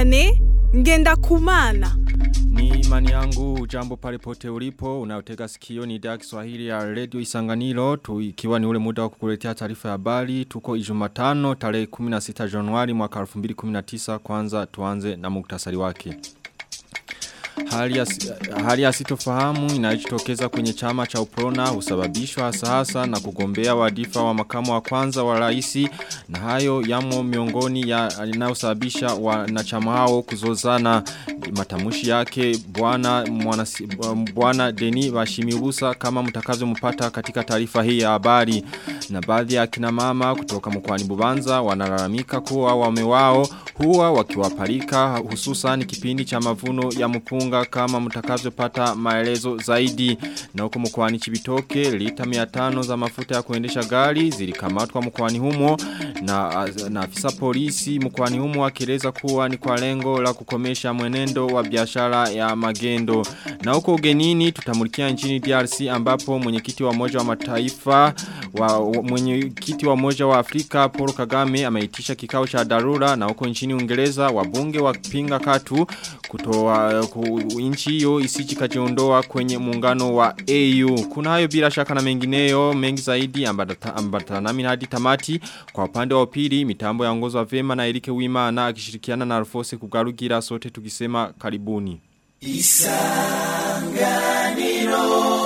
Vianney Ngendakumana. Ni imani yangu jambo pale pote ulipo unayotega sikio ni idhaa ya Kiswahili ya Radio Isanganiro tu ikiwa ni ule muda wa kukuletea taarifa ya habari tuko Ijumatano tarehe 16 Januari mwaka 2019 kwanza tuanze na muktasari wake. Hali ya, hali ya sitofahamu inayojitokeza kwenye chama cha uprona husababishwa hasa hasa na kugombea wadifa wa makamu wa kwanza wa raisi na hayo yamo miongoni ya inayosababisha wanachama hao kuzozana matamushi yake bwana bwana Deni Bashimibusa kama mtakazo mpata katika taarifa hii ya habari na baadhi ya kina mama kutoka mkoani Bubanza wanalalamika kuwa wame wao huwa wakiwapalika hususan kipindi cha mavuno ya mpunga kama mtakavyopata maelezo zaidi na huko mkoani Chibitoke lita 500 za mafuta ya kuendesha gari zilikamatwa mkoani humo na na afisa polisi mkoani humo akieleza kuwa ni kwa lengo la kukomesha mwenendo wa biashara ya magendo na huko ugenini tutamulikia nchini DRC ambapo mwenyekiti wa moja wa mataifa wa mwenyekiti wa moja wa Afrika Paul Kagame ameitisha kikao cha dharura na huko nchini Uingereza wabunge wapinga katu kutoa ku, nchi hiyo isiji kajiondoa kwenye muungano wa AU. Kuna hayo bila shaka na mengineyo mengi zaidi ambata nami hadi tamati kwa upande wa pili mitambo ya ongozo vema na Erike Wimana akishirikiana na Alfose kugarugira sote tukisema karibuni. Isanganiro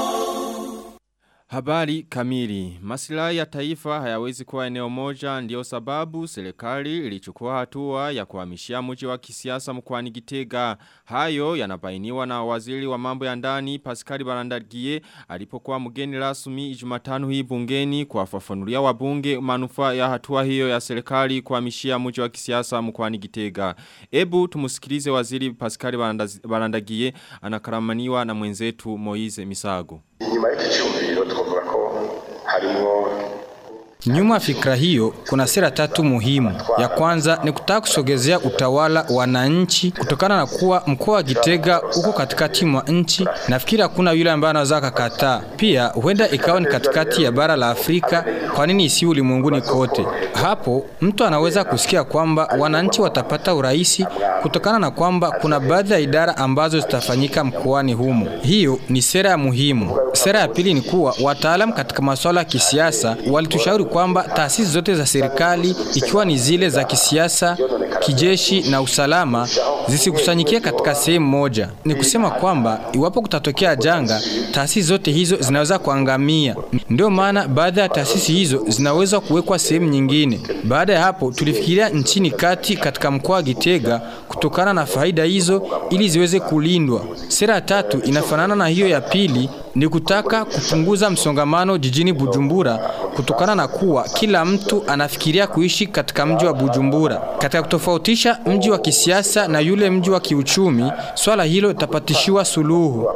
Habari kamili. Masilahi ya taifa hayawezi kuwa eneo moja ndio sababu serikali ilichukua hatua ya kuhamishia mji wa kisiasa mkoani Gitega. Hayo yanabainiwa na waziri wa mambo ya ndani Pascal Barandagie alipokuwa mgeni rasmi Jumatano hii bungeni kuwafafanulia wabunge manufaa ya hatua hiyo ya serikali kuhamishia mji wa kisiasa mkoani Gitega. Ebu tumusikilize waziri Pascal Barandagie anakaramaniwa na mwenzetu Moize Misago. Inyuma y'iki twavuga ko harimo Nyuma fikra hiyo kuna sera tatu muhimu. Ya kwanza ni kutaka kusogezea utawala wananchi kutokana na kuwa mkoa wa Gitega uko katikati mwa nchi. Nafikiri hakuna yule ambaye anaweza kakataa. Pia huenda ikawa ni katikati ya bara la Afrika, kwa nini isi ulimwenguni kote? Hapo mtu anaweza kusikia kwamba wananchi watapata urahisi kutokana na kwamba kuna baadhi ya idara ambazo zitafanyika mkoani humo. Hiyo ni sera ya muhimu. Sera ya pili ni kuwa wataalamu katika masuala ya kisiasa walitushauri kwamba taasisi zote za serikali ikiwa ni zile za kisiasa, kijeshi na usalama zisikusanyikie katika sehemu moja. Ni kusema kwamba iwapo kutatokea janga, taasisi zote hizo zinaweza kuangamia. Ndio maana baadhi ya taasisi hizo zinaweza kuwekwa sehemu nyingine. Baada ya hapo, tulifikiria nchini kati katika mkoa wa Gitega kutokana na faida hizo ili ziweze kulindwa. Sera tatu inafanana na hiyo ya pili ni kutaka kupunguza msongamano jijini Bujumbura kutokana na kuwa kila mtu anafikiria kuishi katika mji wa Bujumbura. Katika kutofautisha mji wa kisiasa na yule mji wa kiuchumi, swala hilo litapatishiwa suluhu.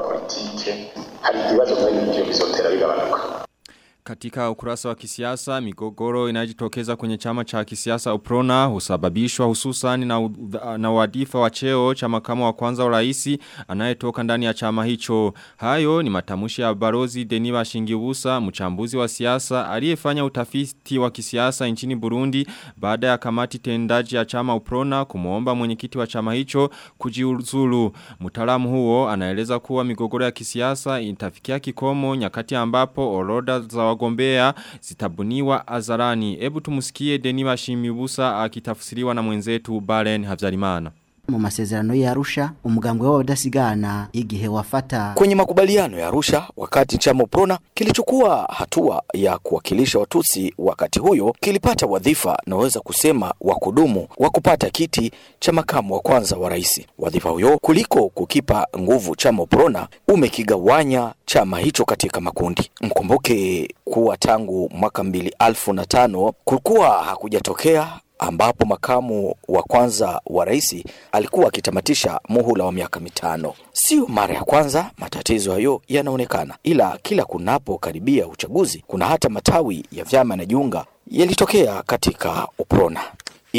Katika ukurasa wa kisiasa, migogoro inajitokeza kwenye chama cha kisiasa Uprona husababishwa hususan na, na wadifa wa cheo cha makamu wa kwanza wa raisi anayetoka ndani ya chama hicho. Hayo ni matamushi ya barozi Deniba Shingibusa, mchambuzi wa siasa, aliyefanya utafiti wa kisiasa nchini Burundi baada ya kamati tendaji ya chama Uprona kumuomba mwenyekiti wa chama hicho kujiuzulu. Mtaalamu huo anaeleza kuwa migogoro ya kisiasa itafikia kikomo nyakati ambapo orodha za wagombea zitabuniwa azarani. Ebu tumusikie Deniba Shimibusa akitafsiriwa na mwenzetu Balen Havyarimana. mu masezerano ya Arusha umugambwe w'abadasigana igihe wafata kwenye makubaliano ya Arusha wakati chama Prona kilichukua hatua ya kuwakilisha Watusi wakati huyo kilipata wadhifa naweza kusema wa kudumu wa kupata kiti cha makamu wa kwanza wa rais. Wadhifa huyo kuliko kukipa nguvu chama Prona umekigawanya chama hicho katika makundi. Mkumbuke kuwa tangu mwaka mbili alfu na tano kulikuwa hakujatokea ambapo makamu wa kwanza wa rais alikuwa akitamatisha muhula wa miaka mitano. Sio mara ya kwanza matatizo hayo yanaonekana, ila kila kunapokaribia uchaguzi kuna hata matawi ya vyama na jiunga yalitokea katika UPRONA ila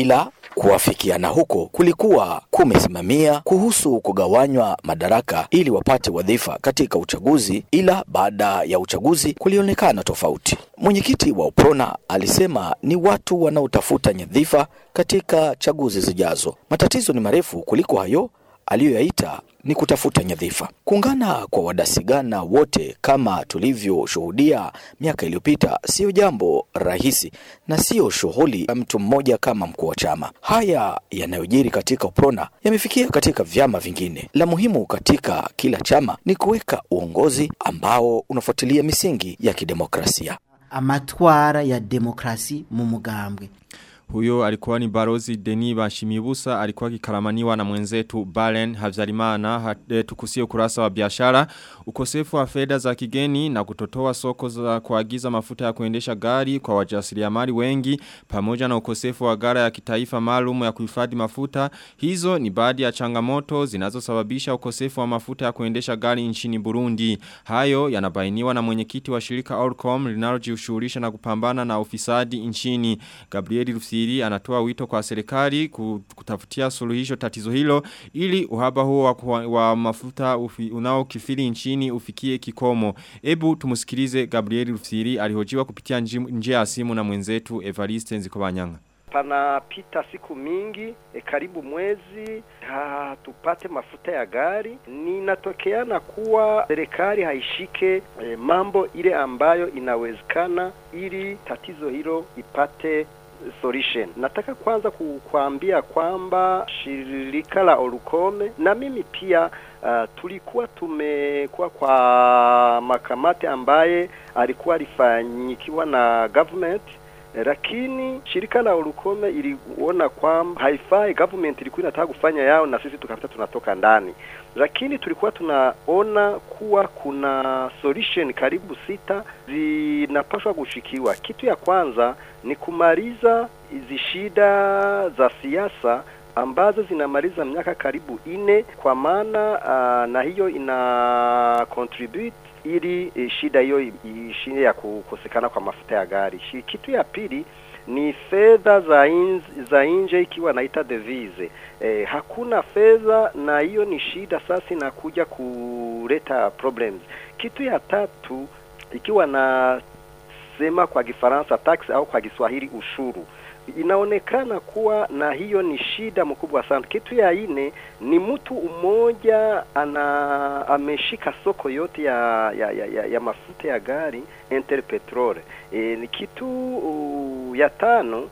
Kuafikiana huko kulikuwa kumesimamia kuhusu kugawanywa madaraka ili wapate wadhifa katika uchaguzi, ila baada ya uchaguzi kulionekana tofauti. Mwenyekiti wa UPRONA alisema ni watu wanaotafuta nyadhifa katika chaguzi zijazo. Matatizo ni marefu kuliko hayo aliyoyaita ni kutafuta nyadhifa. Kuungana kwa wadasigana wote kama tulivyoshuhudia miaka iliyopita siyo jambo rahisi na siyo shughuli ya mtu mmoja kama mkuu wa chama. Haya yanayojiri katika UPRONA yamefikia katika vyama vingine. La muhimu katika kila chama ni kuweka uongozi ambao unafuatilia misingi ya kidemokrasia. amatwara ya demokrasi mu mugambwe Huyo alikuwa ni barozi Deni Bashimibusa alikuwa kikaramaniwa na mwenzetu Balen Havzalimana hate tukusie ukurasa wa biashara ukosefu wa fedha za kigeni na kutotoa soko za kuagiza mafuta ya kuendesha gari kwa wajasiriamali wengi pamoja na ukosefu wa gara ya kitaifa maalum ya kuhifadhi mafuta hizo ni baadhi ya changamoto zinazosababisha ukosefu wa mafuta ya kuendesha gari nchini Burundi hayo yanabainiwa na mwenyekiti wa shirika Orcom linalojishughulisha na kupambana na ufisadi nchini Gabriel Rufsi Waziri anatoa wito kwa serikali kutafutia suluhisho tatizo hilo ili uhaba huo wa, kuwa, wa mafuta ufi, unaokifili nchini ufikie kikomo. Ebu tumusikilize Gabriel Rufsiri alihojiwa kupitia njia ya simu na mwenzetu Evariste Nzikobanyanga panapita siku mingi e, karibu mwezi hatupate mafuta ya gari. Ninatokeana kuwa serikali haishike e, mambo ile ambayo inawezekana ili tatizo hilo ipate solution. Nataka kwanza kukuambia kwamba shirika la Olukome na mimi pia uh, tulikuwa tumekuwa kwa makamati ambaye alikuwa alifanyikiwa na government lakini shirika la Olukome iliona kwamba haifai, government ilikuwa inataka kufanya yao na sisi tukapita tunatoka ndani, lakini tulikuwa tunaona kuwa kuna solution karibu sita zinapaswa kushikiwa. Kitu ya kwanza ni kumaliza hizi shida za siasa ambazo zinamaliza miaka karibu ine, kwa maana uh, na hiyo ina contribute ili e, shida hiyo ishinde ya kukosekana kwa mafuta ya gari. Kitu ya pili ni fedha za in, za nje ikiwa naita devise. E, hakuna fedha na hiyo ni shida sasa inakuja kuleta problems. Kitu ya tatu ikiwa na sema kwa Kifaransa tax au kwa Kiswahili ushuru inaonekana kuwa na hiyo ni shida mkubwa sana. Kitu ya ine ni mtu mmoja ana ameshika soko yote ya ya, ya, ya, ya mafuta ya gari Interpetrol. E, ni kitu uh, ya tano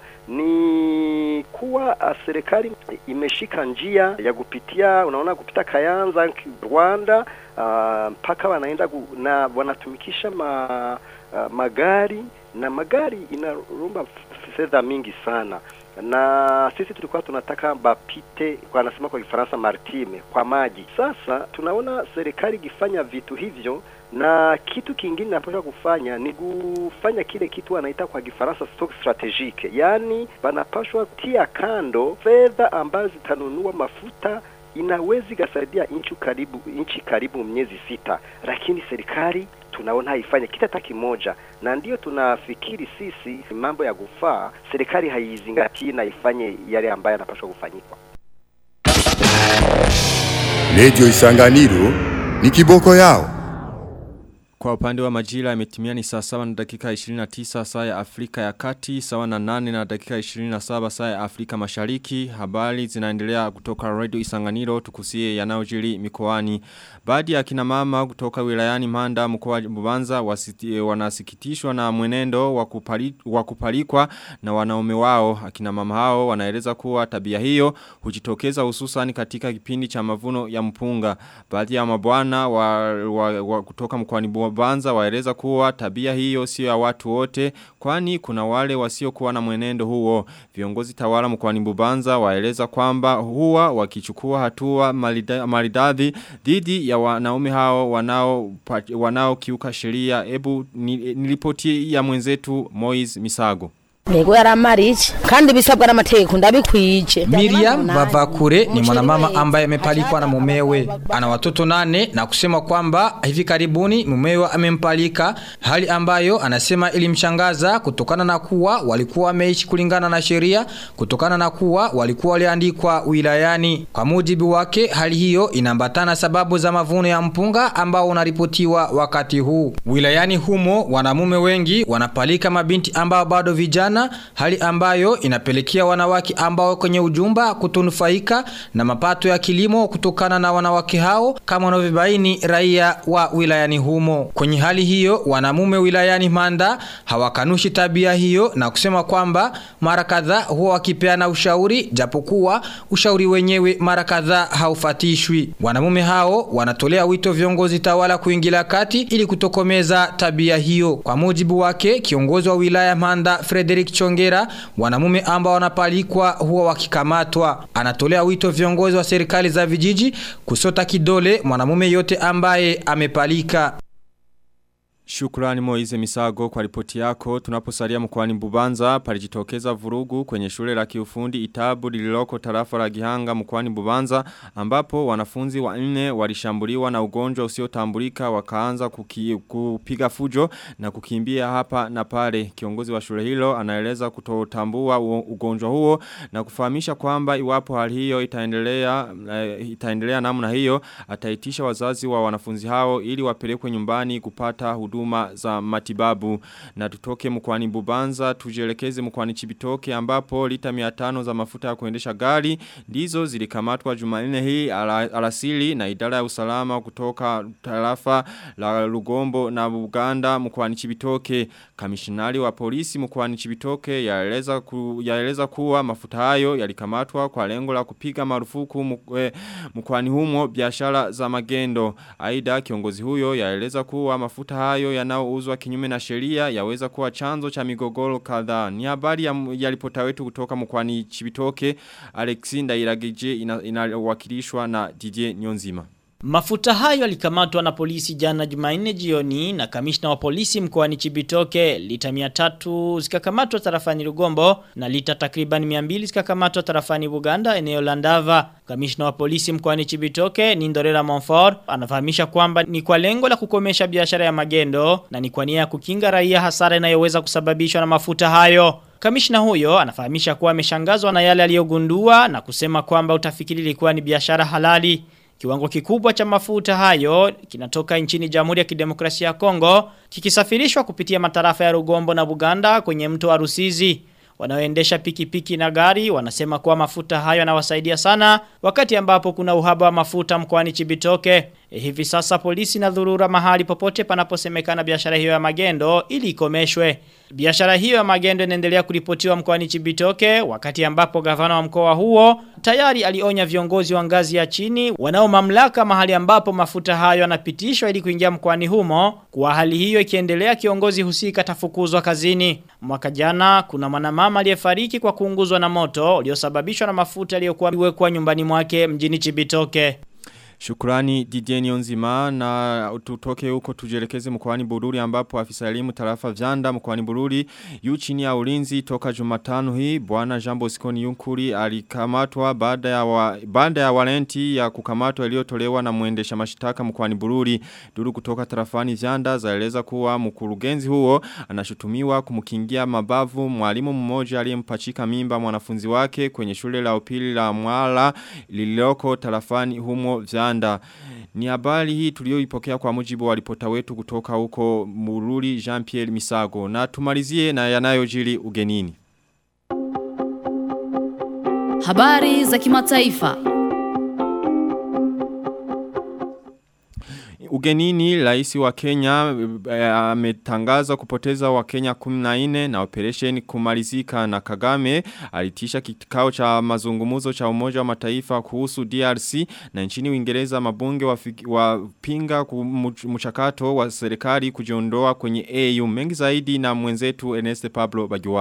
ni kuwa serikali imeshika njia ya kupitia, unaona, kupita Kayanza Rwanda mpaka uh, wanaenda na wanatumikisha ma, uh, magari na magari inarumba fedha mingi sana na sisi tulikuwa tunataka bapite kwa anasema kwa Kifaransa maritime kwa maji. Sasa tunaona serikali ikifanya vitu hivyo, na kitu kingine napaswa kufanya ni kufanya kile kitu wanaita kwa Kifaransa stock strategique, yaani wanapaswa tia kando fedha ambazo zitanunua mafuta inaweza ikasaidia nchi karibu nchi karibu miezi sita, lakini serikali tunaona haifanye kita hata kimoja, na ndiyo tunafikiri sisi mambo ya kufaa serikali haizingatii na ifanye yale ambayo yanapaswa kufanyika. Radio Isanganiro ni kiboko yao. Kwa upande wa majira yametimia ni saa sawa na dakika 29 saa ya Afrika ya kati, sawa na 8 na dakika 27 saa ya Afrika mashariki. Habari zinaendelea kutoka Radio Isanganiro tukusie yanayojiri mikoani. Baadhi ya kina mama kutoka wilayani Manda mkoa wa Bubanza wasiti, wanasikitishwa na mwenendo wa kupalikwa na wanaume wao. Akina mama hao wanaeleza kuwa tabia hiyo hujitokeza hususan katika kipindi cha mavuno ya mpunga. Baadhi ya mabwana wa, wa, wa kutoka mkoani Bubanza waeleza kuwa tabia hiyo sio ya watu wote kwani kuna wale wasiokuwa na mwenendo huo. Viongozi tawala mkoani Bubanza waeleza kwamba huwa wakichukua hatua maridadi dhidi ya wanaume hao wanao wanao kiuka sheria. Ebu nilipoti ya mwenzetu Moiz Misago. Yego yaramarije kandi bisabwa n'amategeko ndabikwije. Miriam Bavakure ni mwanamama ambaye amepalikwa na mumewe. Ana watoto nane na kusema kwamba hivi karibuni mumewe amempalika, hali ambayo anasema ilimshangaza kutokana na kuwa walikuwa wameishi kulingana na sheria, kutokana na kuwa walikuwa waliandikwa wilayani. Kwa mujibu wake, hali hiyo inaambatana sababu za mavuno ya mpunga ambao unaripotiwa wakati huu. Wilayani humo wanamume wengi wanapalika mabinti ambao bado vijana, hali ambayo inapelekea wanawake ambao kwenye ujumba kutonufaika na mapato ya kilimo kutokana na wanawake hao kama wanavyobaini raia wa wilayani humo. Kwenye hali hiyo, wanamume wilayani Manda hawakanushi tabia hiyo na kusema kwamba mara kadhaa huwa wakipeana ushauri japokuwa ushauri wenyewe mara kadhaa haufatishwi. Wanamume hao wanatolea wito viongozi tawala kuingilia kati ili kutokomeza tabia hiyo. Kwa mujibu wake, kiongozi wa wilaya Manda Frederick Chongera, wanamume ambao wanapalikwa huwa wakikamatwa. Anatolea wito viongozi wa serikali za vijiji kusota kidole mwanamume yote ambaye amepalika. Shukrani Moize Misago kwa ripoti yako. Tunaposalia mkoani Bubanza palijitokeza vurugu kwenye shule la kiufundi Itabu lililoko tarafa la Gihanga mkoani Bubanza ambapo wanafunzi wanne walishambuliwa na ugonjwa usiotambulika wakaanza kuki, kupiga fujo na kukimbia hapa na pale. Kiongozi wa shule hilo anaeleza kutotambua ugonjwa huo na kufahamisha kwamba iwapo hali hiyo itaendelea uh, itaendelea namna hiyo ataitisha wazazi wa wanafunzi hao ili wapelekwe nyumbani kupata huduma huduma za matibabu na tutoke mkwani Bubanza tujielekeze mkwani Chibitoke ambapo lita 500 za mafuta ya kuendesha gari ndizo zilikamatwa Jumanne hii ala, alasili na idara ya usalama kutoka tarafa la Lugombo na Uganda mkwani Chibitoke kamishinari wa polisi mkwani Chibitoke yaeleza ku, yaeleza kuwa mafuta hayo yalikamatwa kwa lengo la kupiga marufuku mkwani humo biashara za magendo aidha kiongozi huyo yaeleza kuwa mafuta hayo yanayouzwa kinyume na sheria yaweza kuwa chanzo cha migogoro kadhaa. Ni habari ya, ya ripota wetu kutoka mkwani Chibitoke, Alexi Ndairagije inawakilishwa ina na Didier Nyonzima. Mafuta hayo yalikamatwa na polisi jana Jumanne jioni na kamishna wa polisi mkoani Chibitoke lita 300 zikakamatwa tarafani Rugombo na lita takriban 200 zikakamatwa tarafani Buganda eneo la Ndava. Kamishna wa polisi mkoani Chibitoke Nindorera Monfort anafahamisha kwamba ni kwa lengo la kukomesha biashara ya magendo na ni kwa nia ya kukinga raia hasara inayoweza kusababishwa na mafuta hayo. Kamishna huyo anafahamisha kuwa ameshangazwa na yale aliyogundua na kusema kwamba utafikiri ilikuwa ni biashara halali. Kiwango kikubwa cha mafuta hayo kinatoka nchini Jamhuri ya Kidemokrasia ya Kongo kikisafirishwa kupitia matarafa ya Rugombo na Buganda kwenye mto wa Rusizi. Wanaoendesha pikipiki na gari wanasema kuwa mafuta hayo yanawasaidia sana wakati ambapo kuna uhaba wa mafuta mkoani Chibitoke. E hivi sasa polisi na dhurura mahali popote panaposemekana biashara hiyo ya magendo ili ikomeshwe. Biashara hiyo ya magendo inaendelea kuripotiwa mkoani Chibitoke wakati ambapo gavana wa mkoa huo tayari alionya viongozi wa ngazi ya chini wanao mamlaka mahali ambapo mafuta hayo yanapitishwa ili kuingia mkoani humo kwa hali hiyo ikiendelea kiongozi husika tafukuzwa kazini. Mwaka jana kuna mwanamama aliyefariki kwa kuunguzwa na moto uliosababishwa na mafuta yaliyokuwa yamewekwa nyumbani mwake mjini Chibitoke. Shukrani Didier Nzima na tutoke huko tujelekeze mkwani Bururi ambapo afisa elimu tarafa Vyanda mkwani Bururi yu chini ya ulinzi toka Jumatano hii bwana Jean Bosco Yunkuri alikamatwa baada ya wa, baada ya walenti ya kukamatwa iliyotolewa na muendesha mashitaka mkwani Bururi duru kutoka tarafani Vyanda zaeleza kuwa mkurugenzi huo anashutumiwa kumkingia mabavu mwalimu mmoja aliyempachika mimba mwanafunzi wake kwenye shule la upili la Mwala lililoko tarafani humo Vyanda Uganda. Ni habari hii tulioipokea kwa mujibu wa ripota wetu kutoka huko Mururi Jean-Pierre Misago. Na tumalizie na yanayojiri ugenini. Habari za kimataifa. Ugenini raisi wa Kenya ametangaza e, kupoteza wa Kenya 14 na operation kumalizika na Kagame alitisha kikao cha mazungumuzo cha umoja wa mataifa kuhusu DRC na nchini Uingereza mabunge wapinga wa mchakato wa serikali kujiondoa kwenye AU mengi zaidi na mwenzetu Ernest Pablo Bagiwabo.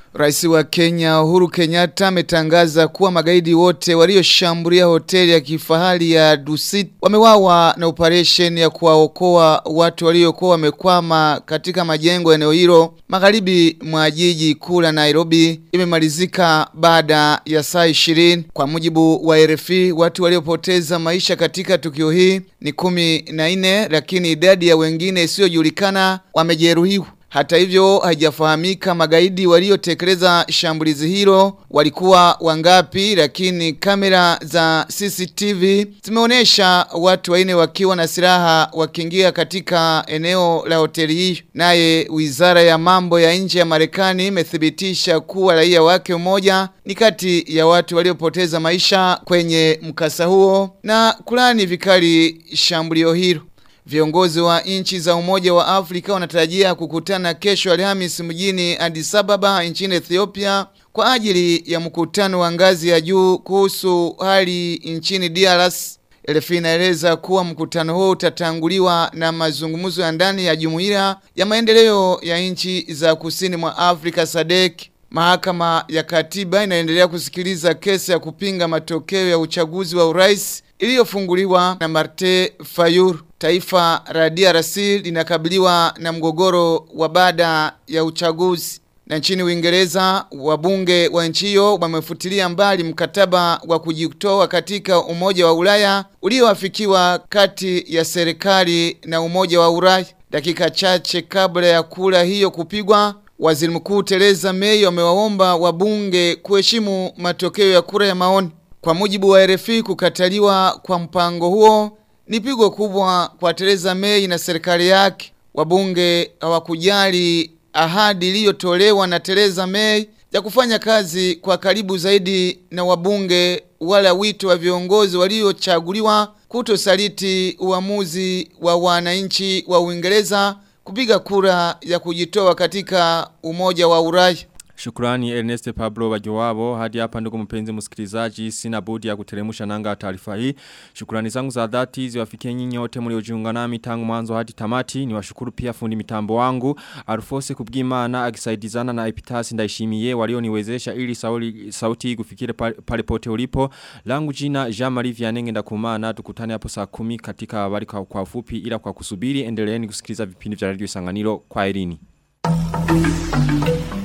Rais wa Kenya Uhuru Kenyatta ametangaza kuwa magaidi wote walioshambulia hoteli ya kifahari ya Dusit wamewawa na operation ya kuwaokoa watu waliokuwa wamekwama katika majengo eneo hilo magharibi mwa jiji kuu la Nairobi imemalizika baada ya saa 20 kwa mujibu wa RFI watu waliopoteza maisha katika tukio hii ni kumi na nne lakini idadi ya wengine isiyojulikana wamejeruhiwa hata hivyo haijafahamika magaidi waliotekeleza shambulizi hilo walikuwa wangapi lakini kamera za CCTV zimeonyesha watu wanne wakiwa na silaha wakiingia katika eneo la hoteli hii. Naye Wizara ya Mambo ya Nje ya Marekani imethibitisha kuwa raia wake mmoja ni kati ya watu waliopoteza maisha kwenye mkasa huo na kulani vikali shambulio hilo. Viongozi wa nchi za Umoja wa Afrika wanatarajia kukutana kesho Alhamis mjini Addis Ababa nchini Ethiopia kwa ajili ya mkutano wa ngazi ya juu kuhusu hali nchini DRC. RFI inaeleza kuwa mkutano huo utatanguliwa na mazungumzo ya ndani ya Jumuiya ya Maendeleo ya Nchi za Kusini mwa Afrika SADC. Mahakama ya Katiba inaendelea kusikiliza kesi ya kupinga matokeo ya uchaguzi wa urais iliyofunguliwa na Martin Fayulu. Taifa la DRC linakabiliwa na mgogoro wa baada ya uchaguzi. Na nchini Uingereza wabunge wa nchi hiyo wamefutilia mbali mkataba wa kujitoa katika Umoja wa Ulaya ulioafikiwa kati ya serikali na Umoja wa Ulaya. Dakika chache kabla ya kura hiyo kupigwa, Waziri Mkuu Theresa May amewaomba wabunge kuheshimu matokeo ya kura ya maoni. Kwa mujibu wa RFI kukataliwa kwa mpango huo ni pigo kubwa kwa Theresa May na serikali yake. Wabunge hawakujali ahadi iliyotolewa na Theresa May ya kufanya kazi kwa karibu zaidi na wabunge wala wito wa viongozi waliochaguliwa kutosaliti uamuzi wa wananchi wa Uingereza kupiga kura ya kujitoa katika Umoja wa Ulaya. Shukrani Ernest Pablo Wajoabo hadi hapa ndugu mpenzi msikilizaji sina budi ya kuteremusha nanga taarifa hii. Shukrani zangu za dhati ziwafikie nyinyi wote mliojiunga nami tangu mwanzo hadi tamati. Niwashukuru pia fundi mitambo wangu Arufose Kubwimana akisaidizana na Epitasi Ndaishimiye walioniwezesha ili sauli, sauti kufikire pale, pale pote ulipo. Langu jina Jean Marie Vianenge ndakumana tukutane hapo saa 10 katika habari kwa, kwa ufupi ila kwa kusubiri endeleeni kusikiliza vipindi vya Radio Sanganiro kwa Irini.